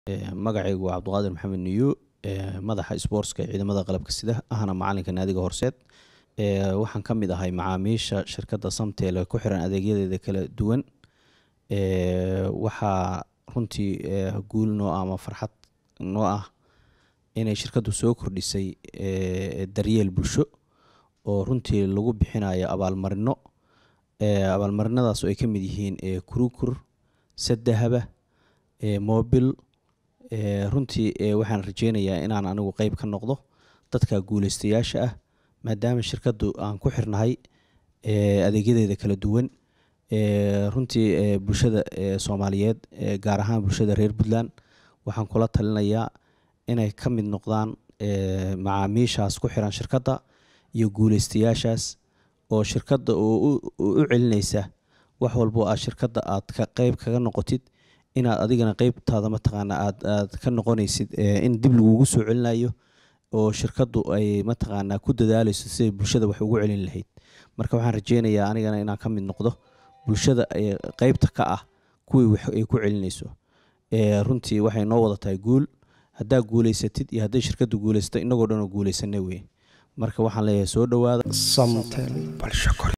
magacaygu waa cabdiqaadir maxamed niyo madaxa sboortska ee ciidamada qalabka sida ahna macalinka naadiga horseed waxaan ka mid ahay macaamiisha shirkadda samtel ee ku xiran adeegyadeeda kala duwan waxaa runtii guul noo ah ama farxad noo ah inay shirkaddu soo kordhisay daryeel bulsho oo runtii lagu bixinayo abaalmarino abaalmarinadaas oo ay ka mid yihiin kurukur sadahaba mobil runtii waxaan rajeynayaa inaan anigu qeyb ka noqdo dadka guuleystayaasha ah maadaama shirkaddu aan ku xirnahay adeegyadeeda kala duwan runtii bulshada soomaaliyeed gaar ahaan bulshada reer puntland waxaan kula talinayaa inay ka mid noqdaan macaamiishaas ku xiran shirkadda iyo guuleystayaashaas oo shirkadda oo u celineysa wax walbo aad shirkadda aad ka qeyb kaga noqotid inaad adigana qeybtaada mataqaana aad aad ka noqonaysid in dib lagugu soo celinayo oo shirkaddu ay mataqaanaa ku dadaaleyso siday bulshada wax ugu celin lahayd marka waxaan rajeynayaa anigana inaan ka mid noqdo bulshada qeybta ka ah kuwii wax ay ku celinayso runtii waxay noo wada tahay guul haddaa guuleysatid iyo hadday shirkaddu guuleysata inagoo dhan oo guuleysana wey marka waxaan leeyahay soo dhowaada